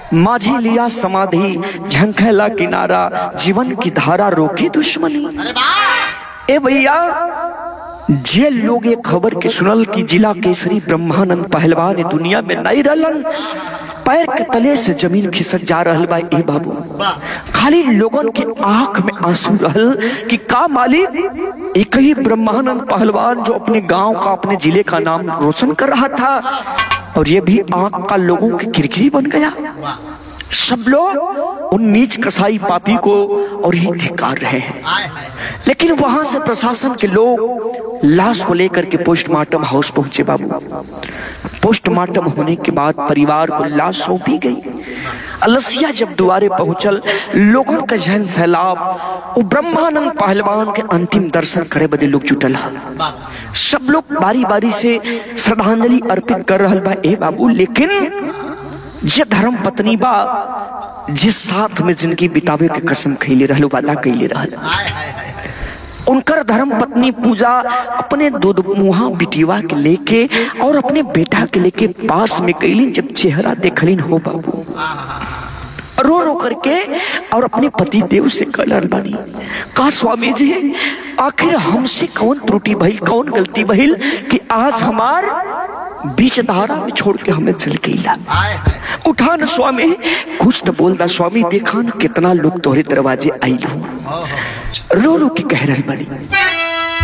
माझी लिया समाधि झंखैला किनारा जीवन की धारा रोकी दुश्मनी ए भैया जे लोग ये खबर के सुनल कि जिला केसरी ब्रह्मानंद पहलवान ए दुनिया में नहीं रहलन पैर के तले से जमीन खिसक जा रहल बा ए बाबू खाली लोगन के आंख में आंसू रहल कि का मालिक एक ही ब्रह्मानंद पहलवान जो अपने गांव का अपने जिले का नाम रोशन कर रहा था और ये भी आंख का लोगों की किरकिरी बन गया सब लोग उन नीच कसाई पापी को और ही धिकार रहे हैं लेकिन वहां से प्रशासन के लोग लाश को लेकर के पोस्टमार्टम हाउस पहुंचे बाबू पोस्टमार्टम होने के बाद परिवार को लाश सौंपी गई अलसिया जब दुआरे पहुंचल लोगों का जहन सैलाब वो ब्रह्मानंद पहलवान के अंतिम दर्शन करे बदे लोग जुटल हा। सब लोग बारी बारी से श्रद्धांजलि अर्पित कर रहल बा ए बाबू लेकिन जे धर्म पत्नी बा जिस साथ में जिंदगी बितावे के कसम खैले रहल वादा कैले रहल उनकर धर्म पत्नी पूजा अपने दूध मुहा बिटिवा के लेके और अपने बेटा के लेके पास में कैलिन जब चेहरा देखलिन हो बाबू रो रो करके और अपने पति देव से कलर बनी का स्वामी जी आखिर हमसे कौन त्रुटि भइल कौन गलती भइल कि आज हमार बीच धारा में छोड़ के हमें चल गईला उठा न स्वामी कुछ तो बोलता स्वामी देखा न कितना लोग तोहरे दरवाजे आइल हो रो रो के कह रही बड़ी